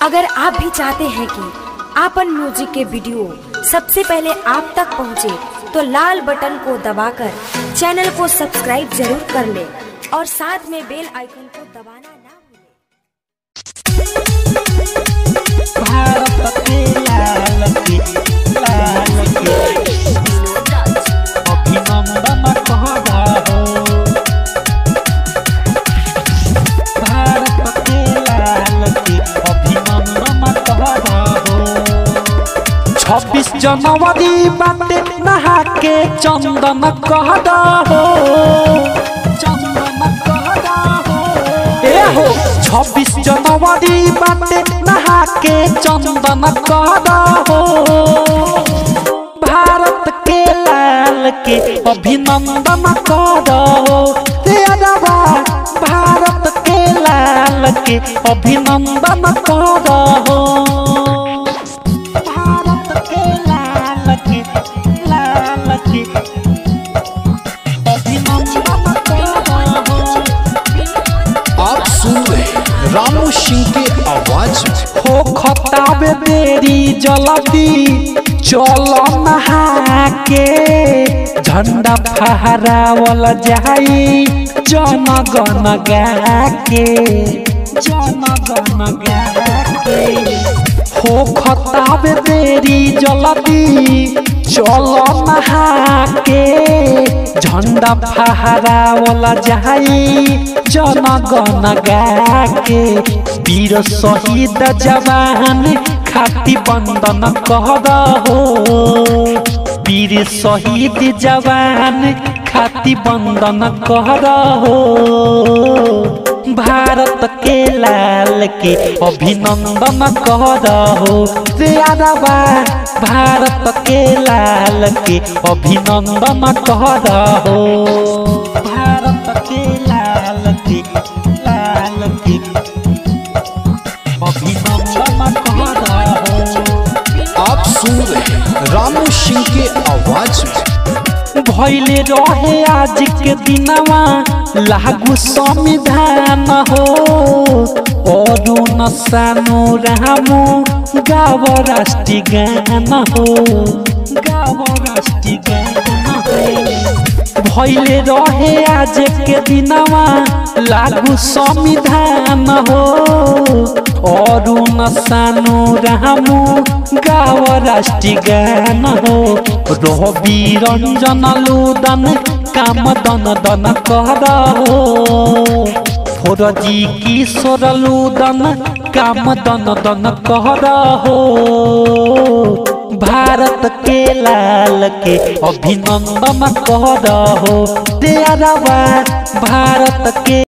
अगर आप भी चाहते हैं कि आपन म्यूजिक के वीडियो सबसे पहले आप तक पहुंचे, तो लाल बटन को दबाकर चैनल को सब्सक्राइब जरूर कर ले और साथ में बेल आइकन को दबाना ना भूलें। भारत के लाल की लाल की अभिनंदन कहदा हो भारत के लाल की अभिनंदन कहदा हो छब्बीस जनवरी बाटे नहा के चंदन कहदा हो चंदन कहदा हो ए हो छब्बीस जनवरी बाटे नहा के चंदन कहदा हो भारत के लाल के अभिनंदन कहदा हो रे अरबा भारत के लाल के अभिनंदन कहदा हो भारत के लाल के लाल के अभिनंदन कहदा हो आप सुन रहे हैं रामू सिंह के आवाज में हो खताबे तेरी जलदी चल नहा के झंडा फहरावल जाई जन गन गा के जन गन गा के हो खताबे तेरी जलदी चल नहा के झंडा फहरावल जाई जन गन गा के वीर शहीद जवान खाती बंदन कर हो वीर शहीद जवान खाती बंदन कर हो भारत के लाल के अभिनंदन कर हो रे अरबा भारत के लाल के अभिनंदन कर हो भारत के लाल के लाल के अभिनंदन कर हो आप सुन रहे हैं रामू सिंह के आवाज में भैले रहे आज के दिनवा लागू संविधान हो अरुण सानो रामू गाव राष्ट्रीय गान हो गाव राष्ट्रीय गान हो भैले रहे आज के दिनवा लागू संविधान हो अरुण सानो रामू गाव राष्ट्रीय गान हो रवि रंजन लुदन काम दन दन कर हो फोरजी किशोर लुदन काम दन दन कर हो भारत के लाल के अभिनंदन कर हो तेरवा भारत के